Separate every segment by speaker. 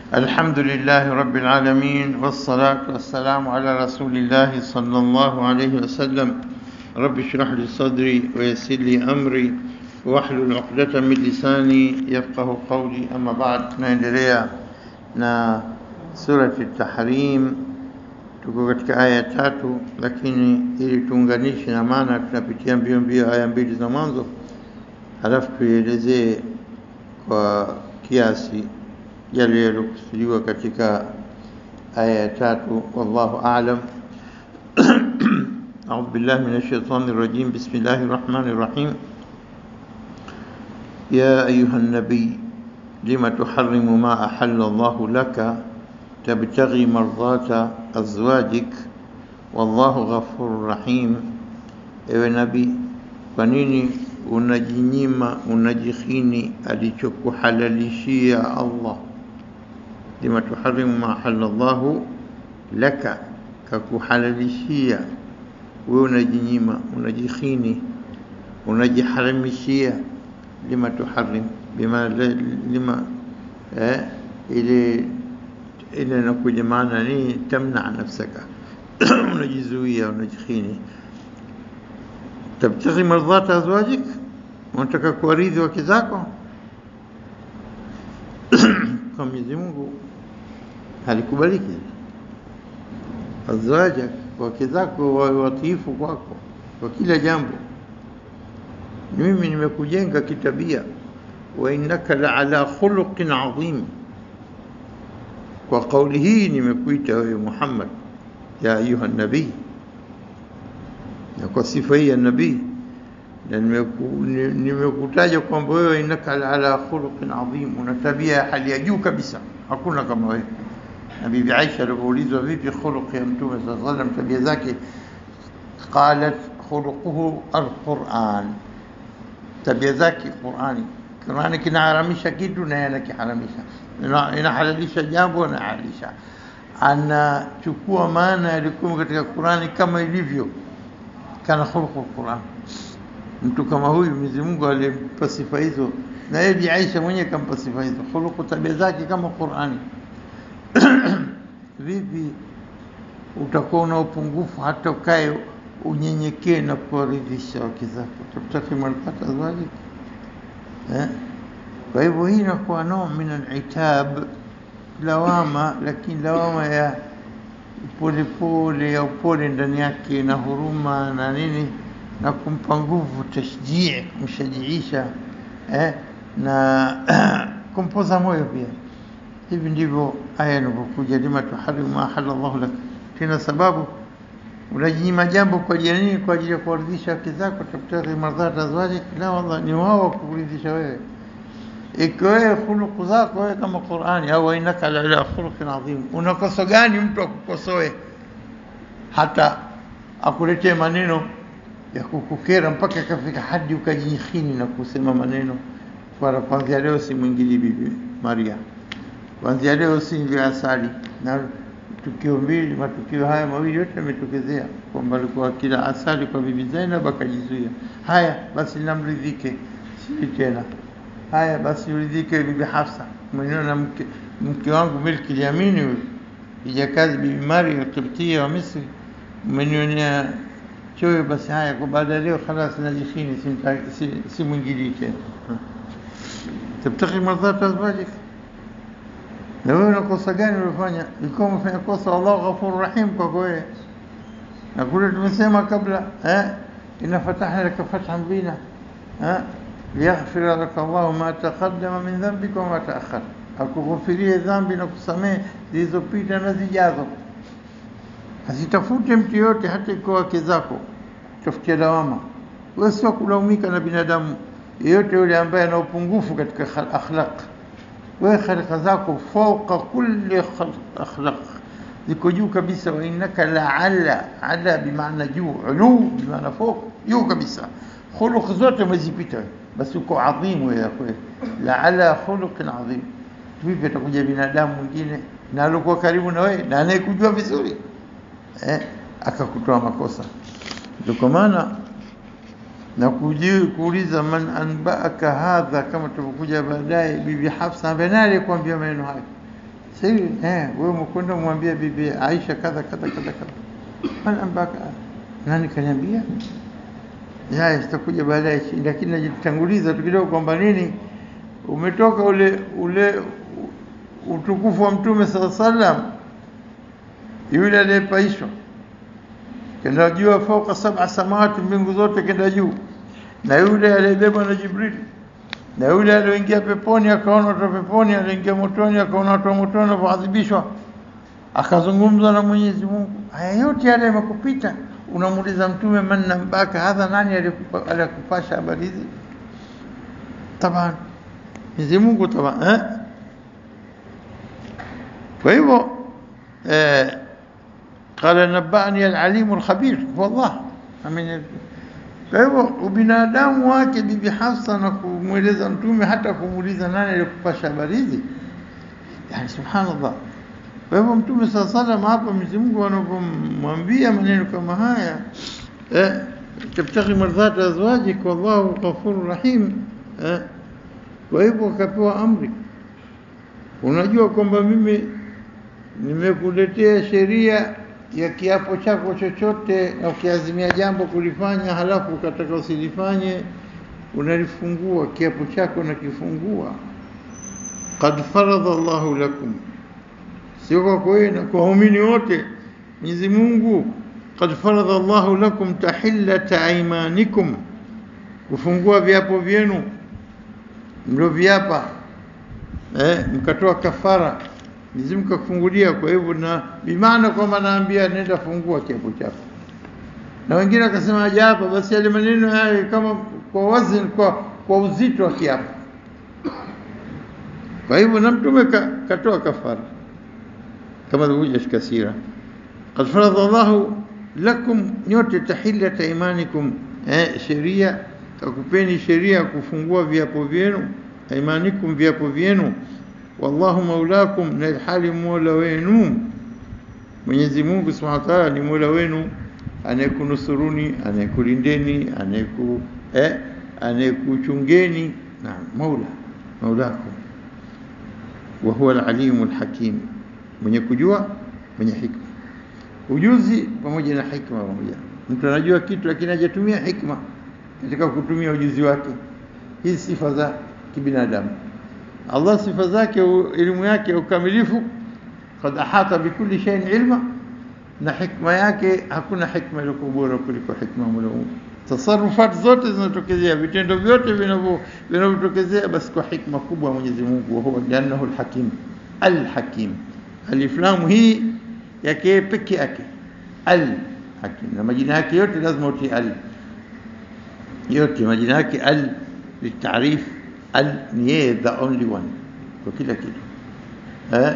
Speaker 1: الحمد لله رب العالمين والصلاة والسلام على رسول الله صلى الله عليه وسلم رب اشرح لي صدري ويسر لي أمري واحلل عقدة من لساني يفقه قولي أما بعد tunaendelea na surati Tahrim tuko katika aya tatu, lakini ili tuunganishe na maana tunapitia mbio mbio aya mbili za mwanzo, halafu tuielezee kwa kiasi yale yaliyokusudiwa katika aya ya tatu. Wallahu a'lam. أعوذ بالله من الشيطان الرجيم بسم الله الرحمن الرحيم يا أيها النبي لم تحرم ما أحل الله لك تبتغي مرضات أزواجك والله غفور رحيم ewe nabii kwa nini unajinyima unajikhini alichokuhalalishia Allah lima tuharimu ma ahalla Allahu laka kakuhalalishia wewe unajinyima unajikhini unajiharamishia lima tuharim bima lima eh, ile ile inakuja maana ni tamna nafsaka unajizuia unajikhini tabtaghi mardhata azwajik unataka kuwaridhi wake zako kwa Mwenyezi Mungu halikubaliki azwajak wake zako wawe watiifu kwako kwa kila jambo mimi nimekujenga kitabia wa innaka la ala khuluqin adhim kwa kauli hii nimekuita wewe Muhammad ya ayuha nabii na kwa sifa hii ya nabii na nimekutaja kwamba wewe innaka la ala khuluqin adhim una tabia ya hali ya juu kabisa hakuna kama wewe na bibi Aisha alipoulizwa vipi khuluq ya mtume sallallahu alaihi wasallam tabia zake qalat khuluquhu alquran tabia zake Qurani Qurani kinaharamisha kitu na anakiharamisha inahalalisha jambo na halalisha anachukua maana yalikuwa katika Qurani kama ilivyo kana khuluqu Qur'an mtu kama huyu Mwenyezi Mungu alimpa sifa hizo na yeye Bi Aisha mwenyewe kampa sifa hizo khuluqu tabia zake kama Qur'ani vipi utakuwa una upungufu hata ukae unyenyekee na kuwaridhisha wake zako tabtaki marfata azwaji eh kwa hivyo hii inakuwa nao min al-itab lawama lakini lawama ya polepole ya upole ndani yake na huruma na nini na kumpa nguvu tashjii kumshajiisha eh, na kumpoza moyo pia hivi ndivyo aya inavyokuja lima tuharimu ma ahalla Allah lak tena sababu unajinyima jambo kwa ajili ya nini kwa ajili ya kuwaridhisha wake zako tabtaghi mardhata azwajik la wallah ni wao kukuridhisha wewe ikiwa wewe khuluku zako wewe kama Qur'ani au innaka la ala khuluqin adhim unakosa gani mtu akukosoe hata akuletee maneno ya kukukera mpaka kafika hadi ukajikhini na kusema maneno kwa kwanzia leo si mwingili bibi Maria kwanzia leo si vya asali na tukio mbili matukio haya mawili yote yametokezea kwamba alikuwa kila asali kwa bibi Zainab akajizuia haya basi namridhike si tena haya basi uridhike bibi Hafsa mwenyewe na mke, mke wangu milki yamini huyu kijakazi bibi Maria Kibtia wa Misri umenionea choyo basi haya kwa baada ya leo khalas najishini si, si, si mwingilii tena tabtaki mardhata azwajik na wewe unakosa gani ulifanya ilikuwa umefanya kosa Allah ghafur rahim kwa wewe na kule tumesema kabla eh inna fatahna laka fathan bina eh liyaghfira laka Allahu ma taqaddama min dhanbika wa ma ta'akhkhar, akughufirie dhambi na kusamehe zilizopita na zijazo. Asitafute mtu yote, hata ikiwa wake zako, tafutia lawama. Wewe sio kulaumika na binadamu yeyote yule ambaye ana upungufu katika akhlaq. Wewe khalqa zako fauqa kulli akhlaq, ziko juu kabisa. Wa innaka la ala ala, bimaana juu, ulu bimaana fauq, juu kabisa. Khuluq zote umezipita wewe basi uko adhimu wewe kweli la ala khuluqin adhim vipi atakuja binadamu mwingine na alikuwa karibu na wewe na anayekujua vizuri eh akakutoa makosa ndio kwa maana na kuji- kuuliza man anbaaka hadha, kama tulivyokuja baadaye, bibi Hafsa ambaye naye alikwambia maneno hayo, siri eh, wewe umekwenda umwambia bibi Aisha kadha kadha kadha kadha, man ambaka, nani kaniambia? Ya, sitakuja baadaye, lakini najitanguliza tu kidogo kwamba nini, umetoka ule ule utukufu wa Mtume sala sallam, yule aliyepaishwa kenda juu fauka sab'a samawati, mbingu zote kenda juu, na yule aliyebebwa na Jibril, na yule aliyoingia peponi akaona watu wa peponi, aliingia motoni akaona watu wa motoni wanapoadhibishwa, akazungumza na Mwenyezi Mungu. Haya yote yale yamekupita, unamuuliza Mtume, man nambaka hadha, nani alikupa- aliyekupasha habari hizi? Taban Mwenyezi Mungu taban, eh? Kwa hivyo eh, qala nabani alalimu alkhabir wallah amin. Kwa hivyo ubinadamu wake Bibi Hafsa na kumweleza Mtume, hata kumuuliza nani aliyekupasha habari hizi, yani subhanallah. Kwa hivyo Mtume saa salam hapa Mwenyezi Mungu anapomwambia maneno kama haya eh, tabtaghi mardhata azwajik wallahu ghafurur rahim eh, kwa hivyo akapewa amri, unajua kwamba mimi nimekuletea sheria ya kiapo chako chochote, na ukiazimia jambo kulifanya halafu ukataka usilifanye, unalifungua kiapo chako nakifungua. Qad faradha Allahu lakum, sio kwako wewe na kwa waumini wote. Mwenyezi Mungu qad faradha Allahu lakum tahillata aymanikum, kufungua viapo vyenu mlioviapa, eh, mkatoa kafara Mwenyezi Mungu kakufungulia. Kwa hivyo na bimaana kwamba naambia nenda fungua kiapo chako, na wengine wakasema hajaapa, basi yale maneno hayo kama kwa wazi, kwa, kwa uzito wa kiapo. Kwa hivyo na Mtume ka, katoa kafara kama ilivyokuja katika sira, qad faradha Allahu lakum nyote tahillata imanikum, eh, sheria kakupeni sheria ya kufungua viapo vyenu, imanikum, viapo vyenu wallahu maulakum, na ilhali mola wenu Mwenyezi Mungu subhanahu wa ta'ala ni mola wenu, anayekunusuruni, anayekulindeni, anayeku eh, anayekuchungeni. Naam, maula maulakum, wa huwa alalimu alhakim, mwenye kujua, mwenye hikma. Ujuzi pamoja na hikma pamoja. Mtu anajua kitu lakini hajatumia hikma katika kutumia ujuzi wake. Hizi sifa za kibinadamu. Allah sifa zake, elimu yake ya ukamilifu, kad ahata bikulli shay'in ilma, na hikma yake hakuna hikma iliyo bora kuliko hikma ya Mola Mungu. Tasarufat zote zinatokezea, vitendo vyote vinavyo vinavyotokezea, basi kwa hikma kubwa Mwenyezi Mungu, wa huwa liannahu alhakim alhakim. Alif lam hii yake peke yake alhakim, na majina yake yote lazima utie al, yote majina yake al litarif al ni yeye the only one kwa kila kitu eh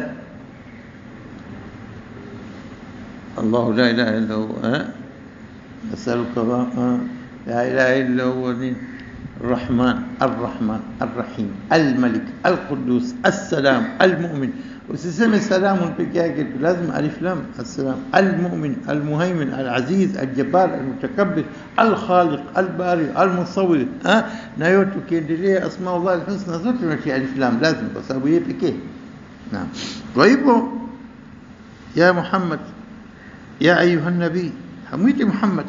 Speaker 1: الله لا إله إلا هو أه؟ أسألك أه؟ لا إله إلا هو الرحمن الرحمن الرحيم الملك القدوس السلام المؤمن وسيسمى السلام بكاكل لازم ألف لام السلام المؤمن المهيمن العزيز الجبار المتكبر الخالق الباري المصور ها نايوتو كيندليه أسماء الله الحسنى zote unatia alif lam lazim kwa sababu yeye pekee naam kwa hivyo ya Muhammad ya ayuha nabii hamwiti Muhammad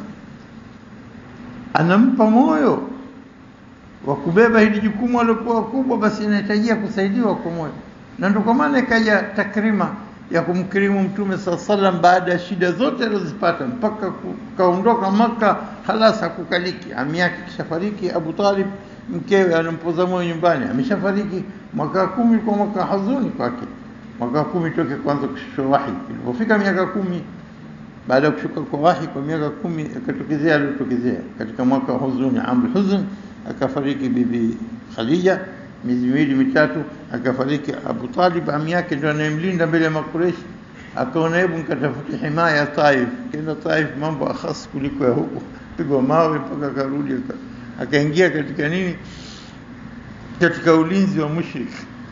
Speaker 1: anampa moyo wa kubeba hili jukumu alilokuwa kubwa, basi inahitajia kusaidiwa kwa moyo, na ndio kwa maana ikaja takrima ya kumkirimu Mtume saa salam baada ya shida zote alizozipata mpaka kaondoka Maka, halas hakukaliki. Ami yake kishafariki, Abu Talib mkewe anampoza moyo nyumbani, ameshafariki. Mwaka wa kumi kwa mwaka huzuni kwake, mwaka wa kumi toke kwanza kushushwa wahi. Ilipofika miaka kumi baada ya kushuka kwa wahi kwa miaka kumi akatokezea aliotokezea katika mwaka wa huzuni, amul huzn, akafariki bibi Khadija miezi miwili mitatu, akafariki Abu Talib, ami yake ndio anayemlinda mbele ya Makureshi. Akaona hebu nikatafute himaya ya Taif. Kenda Taif, mambo akhas kuliko ya huko, pigwa mawe mpaka akarudi, akaingia katika nini, katika ulinzi wa mushrik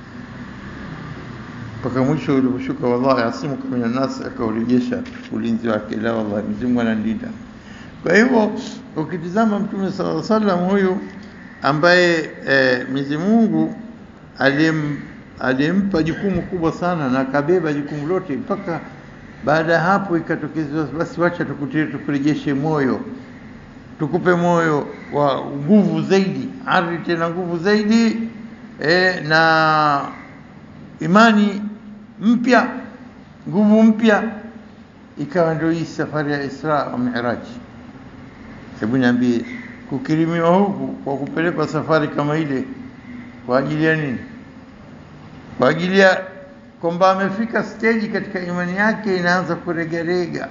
Speaker 1: mpaka mwisho uliposhuka, wallahi asimuka minan nas, akaurejesha ulinzi wake. La, wallahi Mwenyezi Mungu analinda. Kwa hivyo ukitizama Mtume sallallahu alaihi wasallam huyu ambaye eh, Mwenyezi Mungu alim alimpa jukumu kubwa sana na akabeba jukumu lote mpaka baada ya hapo ikatokezwa, basi wacha tukutie, tukurejeshe moyo, tukupe moyo wa nguvu zaidi, ari tena nguvu zaidi e, na imani mpya, nguvu mpya. Ikawa ndio hii safari ya Isra wa Miraj. Hebu niambie, kukirimiwa huku kwa kupelekwa safari kama ile kwa ajili ya nini? Kwa ajili ya kwamba amefika stage katika imani yake inaanza kuregarega,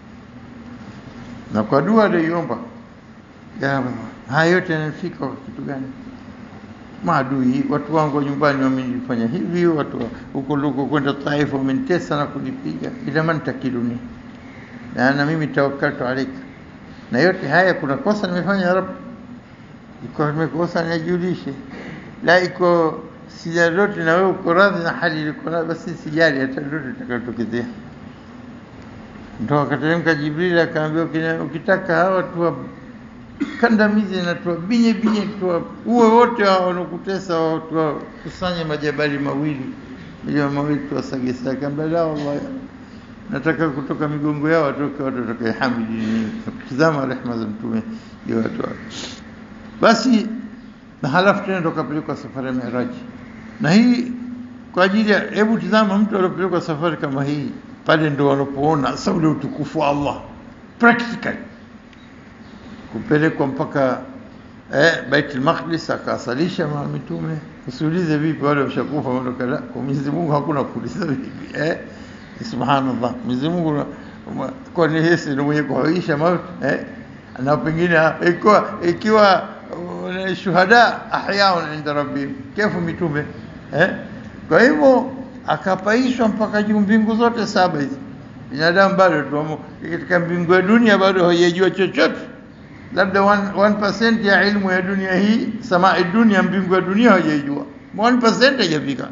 Speaker 1: na kwa dua aliyoiomba, haya yote yanafika kwa kitu gani? Maadui, watu wangu wa nyumbani wamenifanya hivi, watu huko luko kwenda Taifa wamenitesa na kunipiga, ila man takiluni na, na mimi tawakkaltu alaika, na yote haya kuna kosa nimefanya ya Rabb, iko nimekosa nijulishe, la iko sija lote na wewe uko radhi na hali iliko nayo, basi sijali hata lote litakalotokezea. Ndo akateremka Jibril akaambia, ukitaka hawa tuwakandamize na tuwabinye binye, tuwaue wote hao wanaokutesa, tuwakusanye majabali mawili majabali mawili tuwasagesage. Akaambia la, wallahi nataka kutoka migongo yao watoke watu watakayehamidi. Tizama rehema za Mtume juu watu wake. Basi na halafu tena ndo kapelekwa safari ya Miraji na hii kwa ajili ya, hebu tizama, mtu aliopelekwa safari kama hii, pale ndo wanapoona sasa ule utukufu wa Allah practically, kupelekwa mpaka eh, Baitul Maqdis akasalisha ma mitume. Usiulize vipi, wale washakufa ondoka. La, kwa Mwenyezi Mungu hakuna kuuliza vipi eh, subhanallah. Mwenyezi Mungu kwani yeye ndio mwenye kuhaisha mauti eh, na pengine ikiwa ikiwa shuhada ahyaun inda rabbihim, kefu mitume eh? Kwa hivyo akapaishwa mpaka juu mbingu zote saba hizi. Binadamu bado tuamo katika mbingu ya dunia, bado haijajua chochote, labda 1% ya ilmu ya dunia hii, samaa dunia, mbingu ya dunia hajaijua 1% haijafika,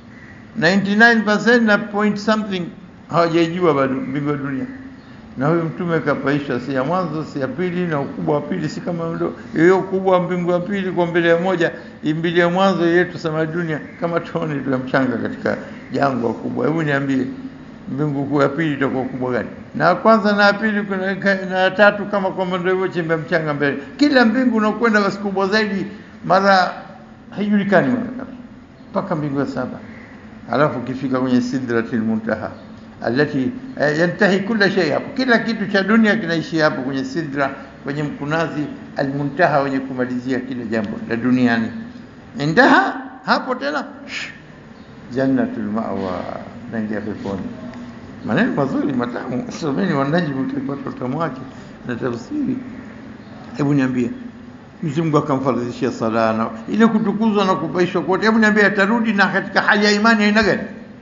Speaker 1: 99% na point something hawajaijua bado mbingu ya dunia na huyu mtume kapaishwa, si ya mwanzo si ya pili, na ukubwa wa pili si kama ndo hiyo ukubwa wa mbingu ya pili kwa mbele ya moja, mbili ya mwanzo yetu sama dunia kama tone tu ya mchanga katika jangwa kubwa. Hebu niambie, mbingu kuu ya pili itakuwa kubwa gani? Na kwanza na pili kuna na tatu, kama kwamba ndio hivyo chembe mchanga mbele. Kila mbingu unakwenda basi kubwa zaidi, mara haijulikani mara ngapi, mpaka mbingu ya saba, alafu ukifika kwenye sidratil muntaha alati yantahi kila shay hapo, kila kitu cha dunia kinaishia hapo kwenye sidra, kwenye mkunazi almuntaha, wenye kumalizia kila jambo la duniani. Indaha hapo tena jannatul mawa, naingia peponi. Maneno mazuri matamu, someni Wanajmu, mtapata utamu wake na tafsiri. Hebu niambie, Mwenyezi Mungu akamfaradhishia sala na ile kutukuzwa na kupaishwa kote. Hebu niambie, atarudi na katika hali ya imani aina gani?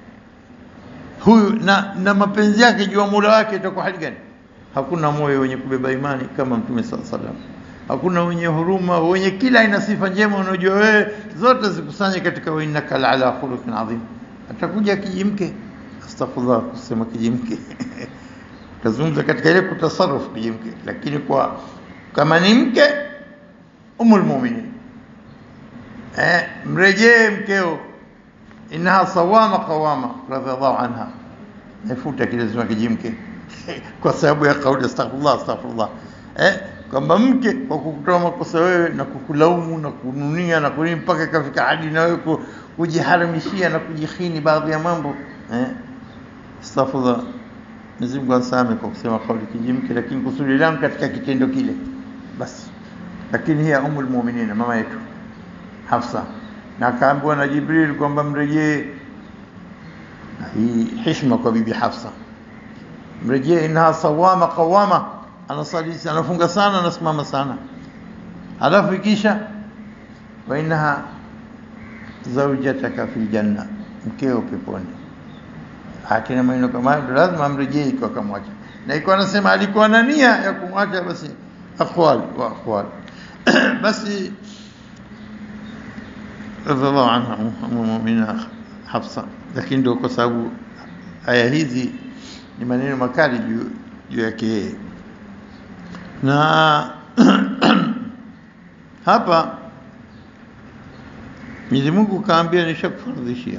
Speaker 1: huyu na, na mapenzi yake juu ya Mola wake itakuwa hali gani? Hakuna moyo wenye kubeba imani kama Mtume sala salam, hakuna wenye huruma, wenye kila aina sifa njema, unajua wewe zote zikusanye katika wa innaka la ala khuluqin adhim. Atakuja kijimke, astaghfirullah kusema kijimke tazungumza katika ile kutasarruf kijimke, lakini kwa kama ni mke umul mu'minin, eh, mrejee mkeo innaha sawama qawama radhiallahu anha, nafuta kile zima kijimke kwa sababu ya kauli astaghfirullah astaghfirullah, eh, kwamba mke kwa kukutoa makosa wewe na kukulaumu na kununia na kunini mpaka ikafika hadi na wewe kujiharamishia na kujikhini baadhi ya mambo eh, astaghfirullah. Mwenyezi Mungu asame kwa kusema kauli kijimke, lakini kusudi langu katika kitendo kile basi. Lakini hiya umul mu'minin, mama yetu Hafsa na akaambiwa na Jibril kwamba mrejee. Hii heshima kwa bibi Hafsa, mrejee, innaha sawama qawama, anasali anafunga sana, anasimama sana. Halafu ikisha wa innaha zaujataka fil janna, mkeo peponi. Akina maneno kama hayo lazima amrejee, ikiwa kamwacha na ikiwa anasema alikuwa na nia ya kumwacha, basi aqwal wa aqwal basi radhiallahu anha muumina Hafsa. Lakini ndio kwa sababu aya hizi ni maneno makali juu juu yake yeye, na hapa Mwenyezi Mungu kaambia nishakufardhishia,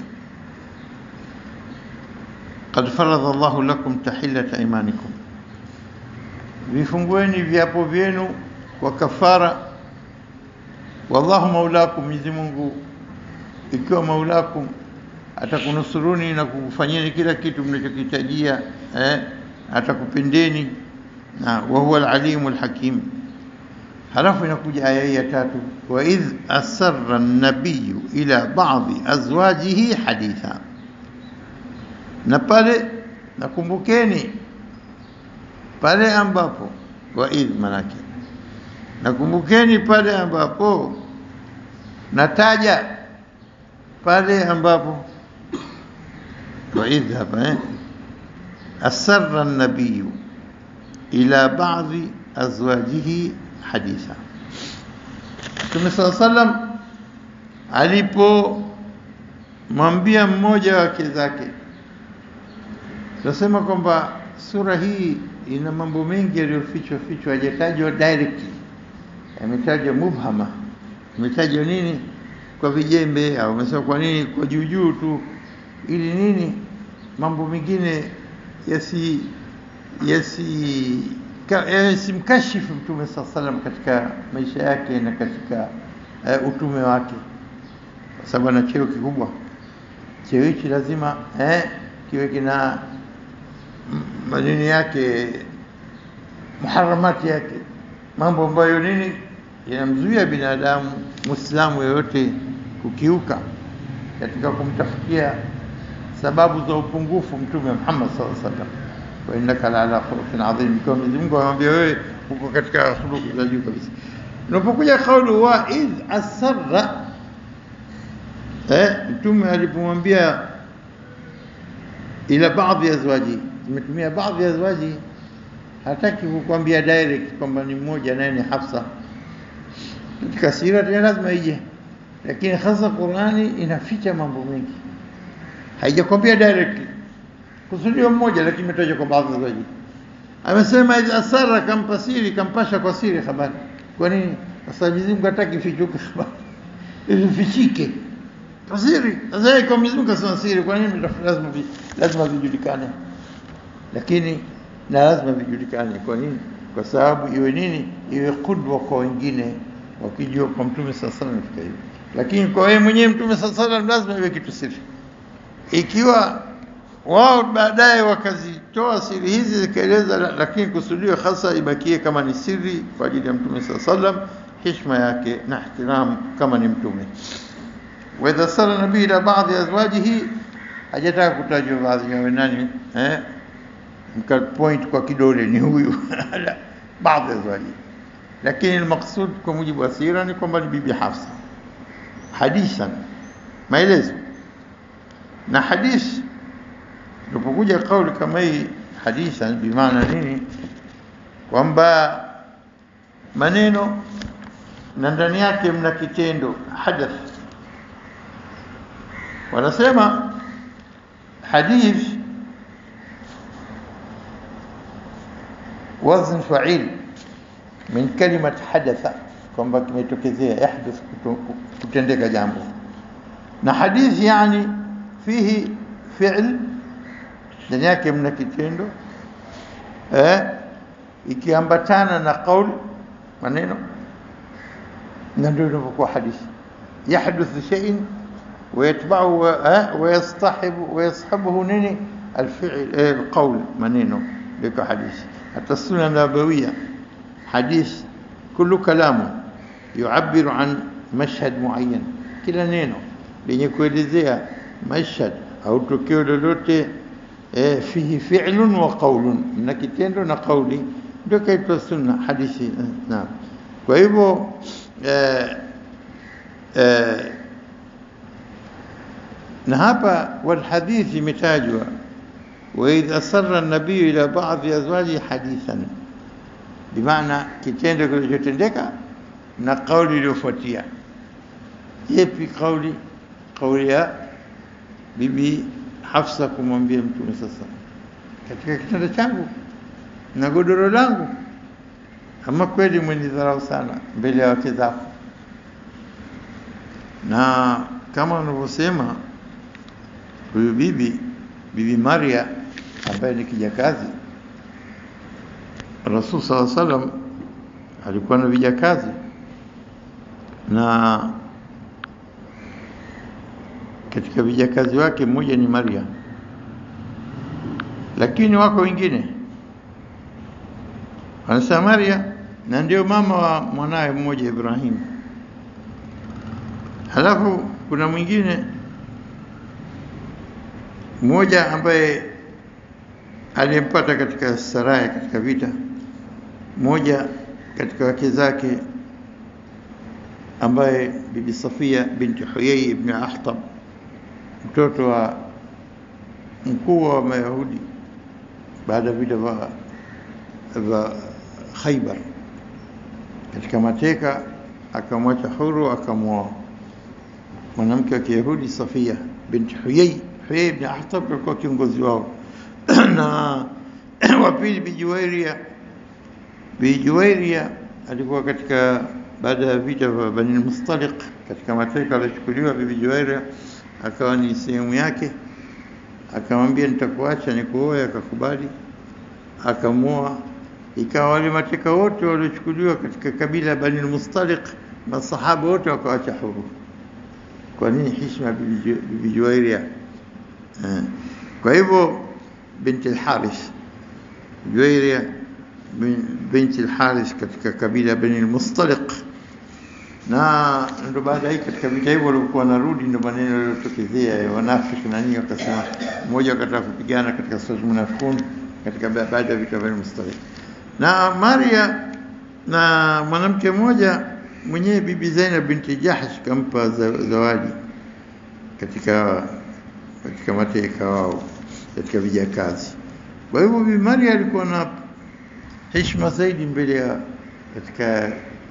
Speaker 1: qad faradha Allahu lakum tahillata imanikum, vifungueni viapo vyenu kwa kafara. Wallahu maulakum, Mwenyezi Mungu ikiwa maulakum atakunusuruni na kukufanyeni kila kitu mnachokihitajia, eh, atakupendeni na wa huwa alalimu alhakim. Halafu inakuja aya hii ya tatu, wa idh asarra an-nabiyyu ila ba'dhi azwajihi haditha, na pale nakumbukeni pale ambapo wa idh manake nakumbukeni pale ambapo nataja pale ambapo wa idh hapa eh asarra an-nabiyyu ila ba'dhi azwajihi haditha. Mtume saa sallam alipomwambia mmoja wake zake, tunasema kwamba sura hii ina mambo mengi yaliyofichwa fichwa, hajatajwa directly, yametajwa mubhama, imetajwa nini kwa vijembe, au umesema kwa nini kwa juu juu tu, ili nini mambo mengine yasi yasi simkashifu Mtume saa salam katika maisha yake na katika uh, utume wake, kwa sababu ana cheo kikubwa. Cheo hichi lazima eh, kiwe kina manini yake, muharamati yake, mambo ambayo nini yanamzuia binadamu muislamu yoyote kukiuka katika kumtafutia sababu za upungufu Mtume Muhammad sallallahu alaihi wasallam wa innaka la ala khuluqin adhim, kwa Mwenyezi Mungu anamwambia wewe uko katika khuluqi za juu kabisa. Unapokuja kauli wa idh asarra, eh, Mtume alipomwambia ila baadhi ya azwaji, imetumia baadhi ya azwaji, hataki kukwambia direct kwamba ni mmoja naye ni Hafsa. Katika sira tena lazima ije, lakini hasa Qurani inaficha mambo mengi, haijakwambia directly kusudio mmoja lakini imetajwa kwa baadhi zaidi. Amesema idh asara, kampa siri, kampasha kwa siri habari. Kwa nini? Kwa sababu Mwenyezi Mungu hataki ifichuke habari, ifichike kwa siri. Sasa kwa Mwenyezi Mungu kasema siri, kwa nini lazima lazima vijulikane? Lakini na lazima vijulikane. Kwa nini? Kwa sababu iwe nini? Iwe kudwa kwa wengine, wakijua kwa Mtume sallallahu alaihi wasallam hivyo. Lakini kwa wewe mwenyewe Mtume sallallahu alaihi wasallam lazima iwe kitu siri. Ikiwa wao baadaye wakazitoa siri hizi zikaeleza, lakini kusudio hasa ibakie kama ni siri kwa ajili ya Mtume saa sallam, heshima yake na ihtiram kama ni Mtume. wa idha sala nabii ila baadhi azwajihi, hajataka kutajwa baadhi ya nani eh, mka point kwa kidole ni huyu baadhi azwaji, lakini almaqsud kwa mujibu wa sira ni kwamba ni bibi Hafsa. Hadithan, maelezo na hadithi Unapokuja kauli kama hii hadithan, bimaana nini? Kwamba maneno na ndani yake mna kitendo hadath. Wanasema hadith wazn fa'il min kalimat hadatha, kwamba kimetokezea, yahdath, kutendeka jambo, na hadith yani fihi fi'l ndani yake mna kitendo eh, ikiambatana na qaul maneno, na ndio inapokuwa hadithi. Yahduthu shay'in wayatba'u wayastahibu wayashabuhu nini alfi'l alqaul, maneno ndio hadithi. Hata sunna nabawiyya hadith kullu kalamu yu'abbiru an mashhad muayyan, kila neno lenye kuelezea mashhad au tukio lolote eh, fihi fi'lun wa qawlun, na kitendo na kauli ndio kaitwa sunna hadithi. Naam, kwa hivyo eh, eh, na hapa walhadithi imetajwa waidh asarra nabiyu ila baadhi azwaji hadithan, bimaana kitendo kilichotendeka na kauli iliyofuatia. Yepi kauli? Kauli ya bibi Hafsa kumwambia Mtume sasa, katika kitanda changu na godoro langu, ama kweli mwenidharau sana mbele ya wake zako. Na kama wanavyosema huyu bibi bibi Maria ambaye ni kijakazi Rasul sallallahu alaihi wasallam alikuwa na vijakazi na katika vijakazi wake mmoja ni Maria, lakini wako wengine wanasema Maria na ndio mama wa mwanawe mmoja Ibrahim. Halafu kuna mwingine mmoja ambaye aliyempata katika saraya katika vita, mmoja katika wake zake ambaye bibi Safia binti Huyai ibn Akhtab, mtoto wa mkuu wa Mayahudi baada ya vita vya vya Khaibar, katika mateka akamwacha huru, akamwoa mwanamke wa Kiyahudi Safia binti Huyai. Huyai ibn Akhtab alikuwa kiongozi wao na wa pili Bijuwairia. Bijuwairia alikuwa katika baada ya vita vya Bani Mustaliq, katika mateka alichukuliwa Bibi Juwairia, akawa ni sehemu yake, akamwambia nitakuacha nikuoe, akakubali, akamwoa. Ikawa wale mateka wote waliochukuliwa katika kabila ya Bani Mustaliq, masahaba wote wakawacha huru. Kwa nini? Heshima Bibi Juwairia. Kwa hivyo binti al-Harith Juwairia binti al-Harith katika kabila ya Bani al-Mustaliq, na ndo baada hii katika vita hivyo walikuwa wanarudi, ndo maneno yaliyotokezea ya wanafiki na nini, wakasema mmoja akataka kupigana katika sura Munafiqun katika baada ya vita vya Bani al-Mustaliq, na Maria na mwanamke mmoja mwenyewe Bibi Zainab binti Jahsh kampa zawadi katika katika mateka wao katika vijakazi. Kwa hivyo Bibi Maria alikuwa na heshima zaidi mbele ya katika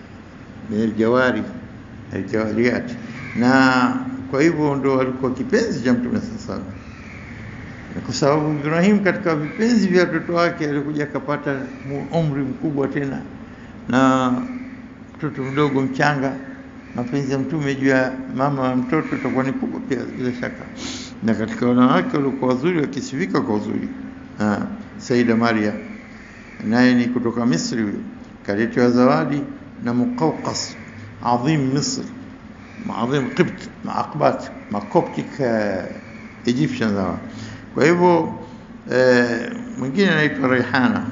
Speaker 1: jawari aljawariat, na kwa hivyo ndo alikuwa kipenzi cha Mtume sasa, kwa sababu Ibrahim katika vipenzi vya watoto wake alikuja akapata umri mkubwa tena na mtoto mdogo mchanga. Mapenzi ya Mtume juu ya mama wa mtoto itakuwa ni kubwa pia bila shaka na katika wanawake walikuwa wazuri wakisifika kwa uzuri. Saida Maria naye ni kutoka Misri, huyo kaletewa zawadi na Muqawqas adhim Misr, adhim Qibt, maaqbat macoptic Egyptian hawa. Kwa hivyo mwingine anaitwa Raihana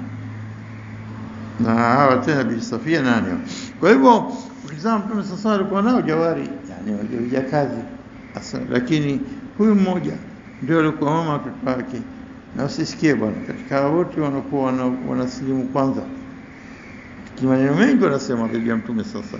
Speaker 1: na hawa tena Bibi Safia nani. Kwa hivyo ukizama Mtume sasa alikuwa nao jawari, yani wajakazi, lakini huyu mmoja ndio alikuwa mama watoto wake. Na usisikie bwana, katika wote wanakuwa wana, wanasilimu kwanza, kimaneno mengi wanasema dhidi ya Mtume sasa,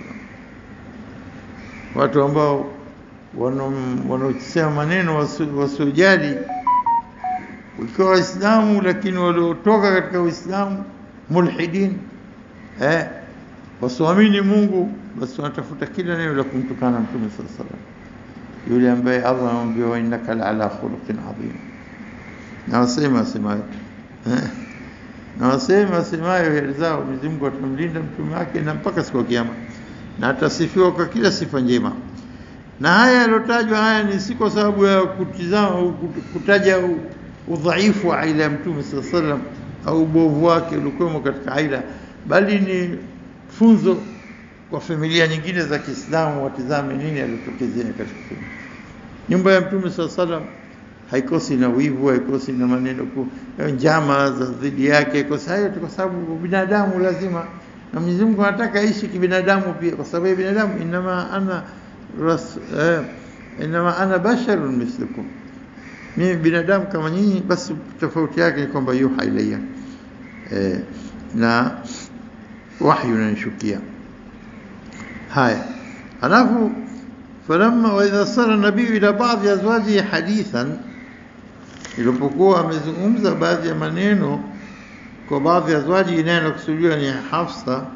Speaker 1: watu ambao wanaosema maneno wasiojali ukiwa Waislamu, lakini waliotoka katika Uislamu mulhidin, eh, wasioamini Mungu, basi wanatafuta kila neno la kumtukana Mtume sasa yule ambaye Allah anamwambia wa innaka la ala khuluqin adhim, na wasema asemayo na wasema asemayo heri zao, Mwenyezi Mungu atamlinda mtume wake na mpaka siku ya Kiyama, na atasifiwa kwa kila sifa njema. Na haya yalotajwa haya ni si kwa sababu ya kutizama kutaja udhaifu wa aila ya mtume sallallahu alaihi wasallam au ubovu wake uliokuwemo katika aila, bali ni funzo kwa familia nyingine za Kiislamu watizame nini alitokezea katika nyumba ya Mtume saa salam. Haikosi na wivu, haikosi na maneno njama za dhidi yake, haikosi hayo, kwa sababu binadamu lazima, na Mwenyezi Mungu anataka aishi kibinadamu pia, kwa sababu binadamu inama ana ras, eh, inama ana basharun mislukum, mimi binadamu kama nyinyi. Basi tofauti yake ni kwamba yuha ilayya, eh, na wahyu unanishukia haya halafu falamma wa idha sara nabiyu ila baadhi azwajihi hadithan, ilipokuwa amezungumza baadhi ya maneno kwa baadhi ya azwaji, naye anakusudiwa ni Hafsa.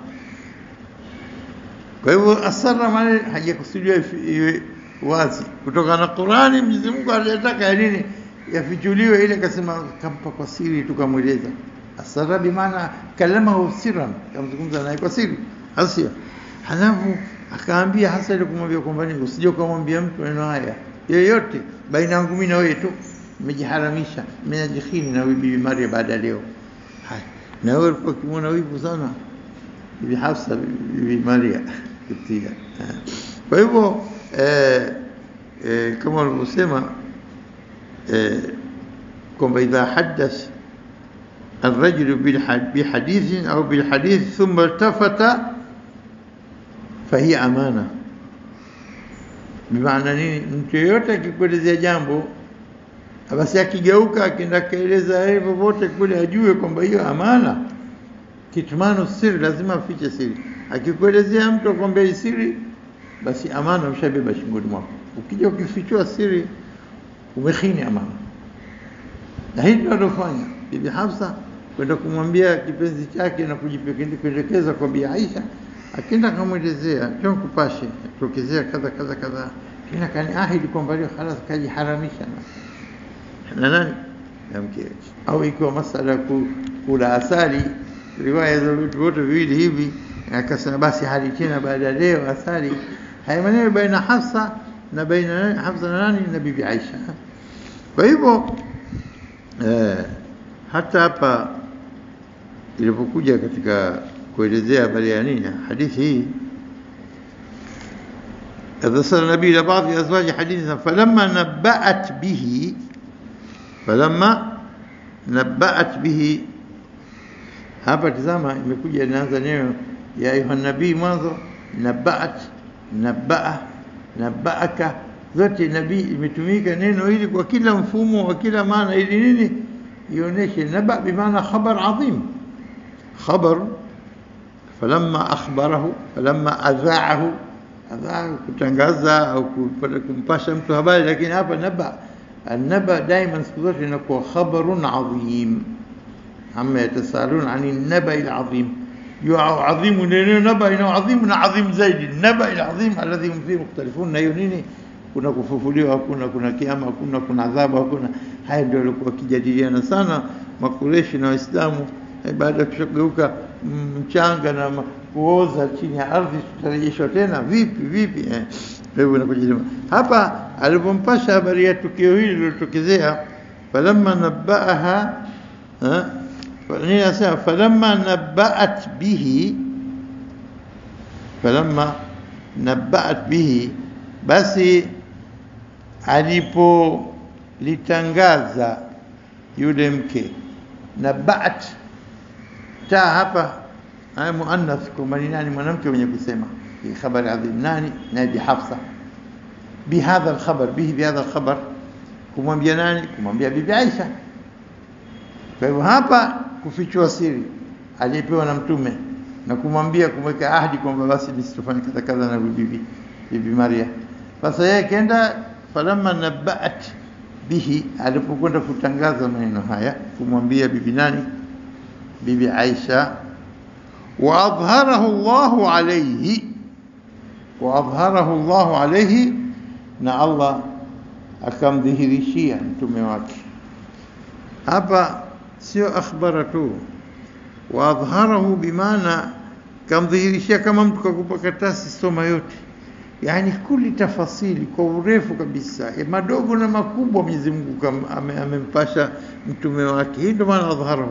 Speaker 1: Kwa hivyo asara maneno hajakusudiwa iwe wazi, kutokana na Qurani. Mwenyezi Mungu anataka ya nini yafichuliwe, ile akasema kampa kwa siri, tukamweleza. Asara bimaana kalamahu sirran, kamzungumza naye kwa siri, hasio halafu akaambia hasa ile kumwambia kwamba ni usije ukamwambia mtu maneno haya yoyote baina yangu mimi na wewe tu nimejiharamisha nimejikhini na bibi Maria baada ya leo haya na wewe ulikuwa ukimwona wivu sana bibi Hafsa bibi Maria kutia kwa hivyo eh, eh, kama walivyosema eh, kwamba idha hadath الرجل بحديث أو بالحديث ثم التفت فهي أمانة بمعنى nini mtu yeyote akikuelezea jambo basi akigeuka akienda kaeleza yeye popote kule ajue kwamba hiyo amana kitmanu siri lazima afiche siri akikuelezea mtu akwambia siri basi amana ushabeba shingoni mwako ukija ukifichua siri umekhini amana na hii ndio alofanya bibi Hafsa kwenda kumwambia kipenzi chake na kujipendekeza kwa Bi Aisha, akienda akamwelezea, njoo kupashe, tokezea kadha kadha kadha, kina kaniahidi kwamba leo halas kajiharamisha na na nani na mkewe, au ikiwa masala ya kula asali, riwaya za vitu vyote viwili hivi, akasema basi hali tena baada ya leo asali. Haya maneno baina Hafsa na baina Hafsa na nani na bibi Aisha. Kwa hivyo eh, hata hapa ilipokuja katika kuelezea habari ya nini hadithi hii أرسل النبي إلى بعض أزواج حديثا فلما نبأت به فلما نبأت به hapa tazama imekuja inaanza neno ya ayuha nabii mwanzo nabaat nabaa nabaaka zote nabii imetumika neno hili kwa kila mfumo wa kila maana ili nini ionyeshe naba bimaana khabar adhim khabar falamma akhbarahu falamma adhaahu adhaa kutangaza au kumpasha mtu habari lakini hapa naba النبأ دائما siku zote inakuwa khabarun adhim amma yatasalun ani النبأ العظيم عظيم neno naba ina adhim na adhim zaidi النبأ العظيم alladhi hum fihi mukhtalifun na hiyo nini kuna kufufuliwa hakuna kuna kiama hakuna kuna adhabu hakuna haya ndio walikuwa wakijadiliana sana makureshi na waislamu baada ya kushageuka mchanga na kuoza chini ya ardhi tutarejeshwa tena vipi vipi eh hivyo inakuja hapa alipompasha habari ya tukio hili lilotokezea falamma nabaaha nini nasema falamma nabaat bihi falamma nabaat bihi basi alipolitangaza yule mke nabaat ta hapa haya muannath kwamba ni nani mwanamke mwenye kusema hii khabari adhim nani na bi Hafsa bihadha alkhabar bihi bihadha alkhabar kumwambia nani kumwambia bibi Aisha kwa hivyo hapa kufichua siri aliyepewa na mtume na kumwambia kumweka ahadi kwamba basi nisitofanya kadha kadha na bibi bibi Maria sasa yeye kenda falamma nabaat bihi alipokwenda kutangaza maneno haya kumwambia bibi nani bibi Aisha وأظهره الله عليه وأظهره الله عليه na Allah akamdhihirishia mtume wake hapa sio akhbara tu waadhharahu bimaana kamdhihirishia kama mtu kakupa karatasi soma yote yani kuli tafasili kwa urefu kabisa ya madogo na makubwa Mwenyezi Mungu amempasha mtume wake hii ndio maana adhharahu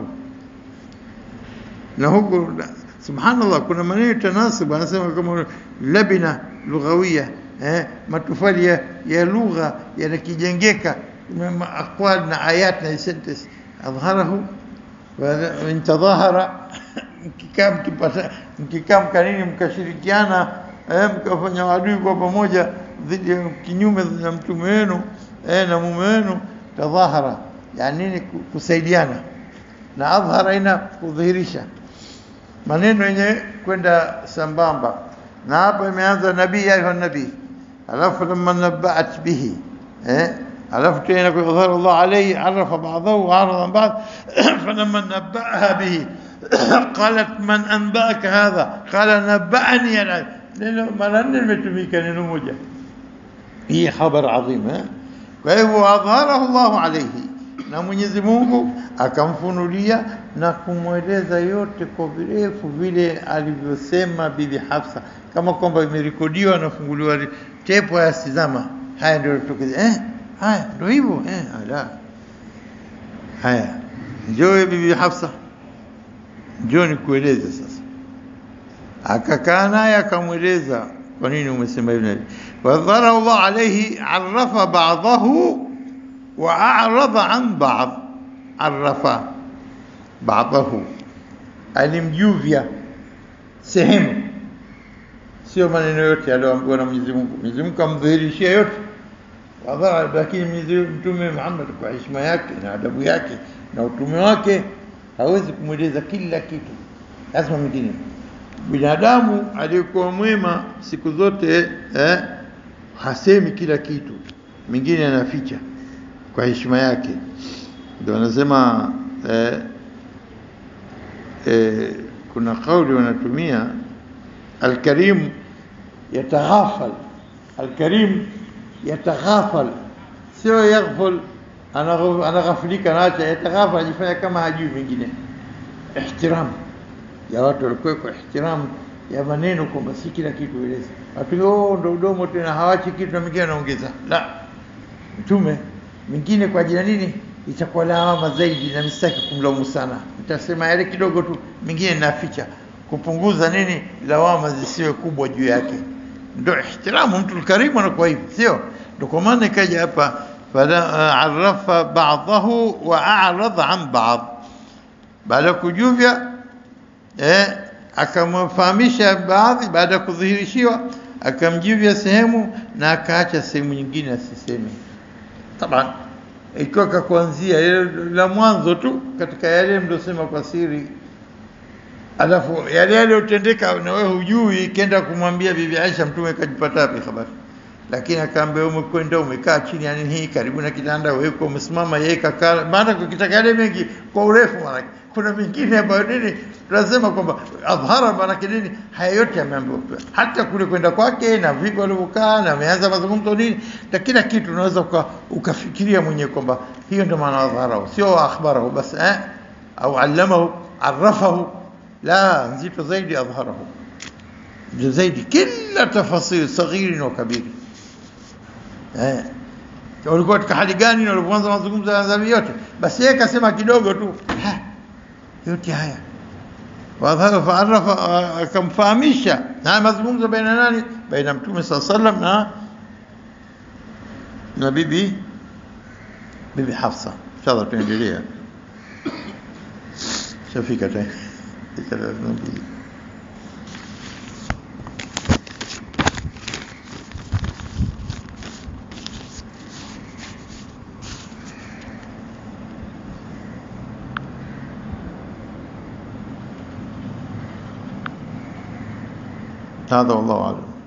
Speaker 1: na huko subhanallah kuna maneno tanasibu anasema kama labina lughawia eh, matufali ya, ya lugha yanakijengeka aqwal na ayat na sentence adhharahu wa intadhahara mkikaa mkipata mkikaa mkanini mkashirikiana eh, mkafanya adui kwa pamoja dhidi kinyume na mtume wenu eh, na mume wenu tadhahara yani nini kusaidiana na adhhara ina kudhihirisha maneno yenye kwenda sambamba na hapa imeanza nabii ayuha nabii alafu lamma nabaat bihi eh alafu tena kwa dhahara Allah alayhi arafa ba'dahu wa arada ba'd falamma nabaaha bihi qalat man anba'aka hadha qala naba'ani neno mara nne limetumika neno moja hii khabar adhim eh kwa hivyo adharahu Allah alayhi na Mwenyezi Mungu akamfunulia na kumweleza yote kwa virefu vile alivyosema bibi Hafsa, kama kwamba imerekodiwa na funguliwa tepo ya sizama haya ndio tokeza eh haya ndio hivyo eh ala haya njoo bibi Hafsa njoo nikueleze sasa akakaa naye akamweleza kwa nini umesema hivyo wadhara Allah alayhi arafa ba'dahu wa a'rada an ba'd arafa ba'dahu alimjuvya sehemu sio maneno yote aliyoambiwa na Mwenyezi Mungu Mwenyezi Mungu amdhihirishia yote wadhara lakini mtume Muhammad kwa heshima yake na adabu yake na utume wake hawezi kumweleza kila kitu lazima mwingine binadamu aliyekuwa mwema siku zote eh, hasemi kila kitu mingine anaficha kwa heshima yake ndio anasema eh, eh, kuna kauli wanatumia alkarim yataghafal alkarim yataghafal sio yaghfal anaghafilika naacha yataghafal ajifanya kama hajui mengine ihtiram ya watu walikuwa kwa ihtiram ya maneno kwamba si kila kitu eleza watu oh ndo udomo tena hawachi kitu na mingine anaongeza la mtume mingine kwa ajili nini itakuwa lawama zaidi na msitaki kumlaumu sana nitasema yale kidogo tu mingine naficha kupunguza nini lawama zisiwe kubwa juu yake ndio ihtiramu mtu karimu anakuwa hivi sio ndio kwa maana ikaja hapa fala arafa ba'dahu wa a'rada an ba'd baada kujuvya eh akamfahamisha baadhi baada ya kudhihirishiwa akamjivya sehemu na akaacha sehemu nyingine asiseme taban ikiwa kakuanzia la mwanzo tu katika yale mliosema kwa siri alafu yale yaliyotendeka na wewe hujui kenda kumwambia bibi Aisha mtume kajipata wapi habari lakini akaambia umekwenda umekaa chini yani hii karibu na kitanda wewe uko umesimama yeye kakaa maana kukitaka yale mengi kwa urefu maana kuna mingine ambayo nini tunasema kwamba adhara maana nini haya yote yameambiwa hata kule kwenda kwake na vipi walivyokaa na ameanza mazungumzo nini na kila kitu unaweza uka, ukafikiria mwenyewe kwamba hiyo ndio maana adhara sio akhbarahu bas eh au allamahu arafahu la nzito zaidi adharahu zaidi kila tafasil saghiri wa kabiri eh walikuwa katika hali gani na walipoanza mazungumzo ya dhambi yote basi yeye kasema kidogo tu ha, yote haya wadhara faarafa akamfahamisha na mazungumzo baina nani baina mtume saa sallam na na bibi bibi Hafsa inshallah tuendelea shafika tena هذا والله أعلم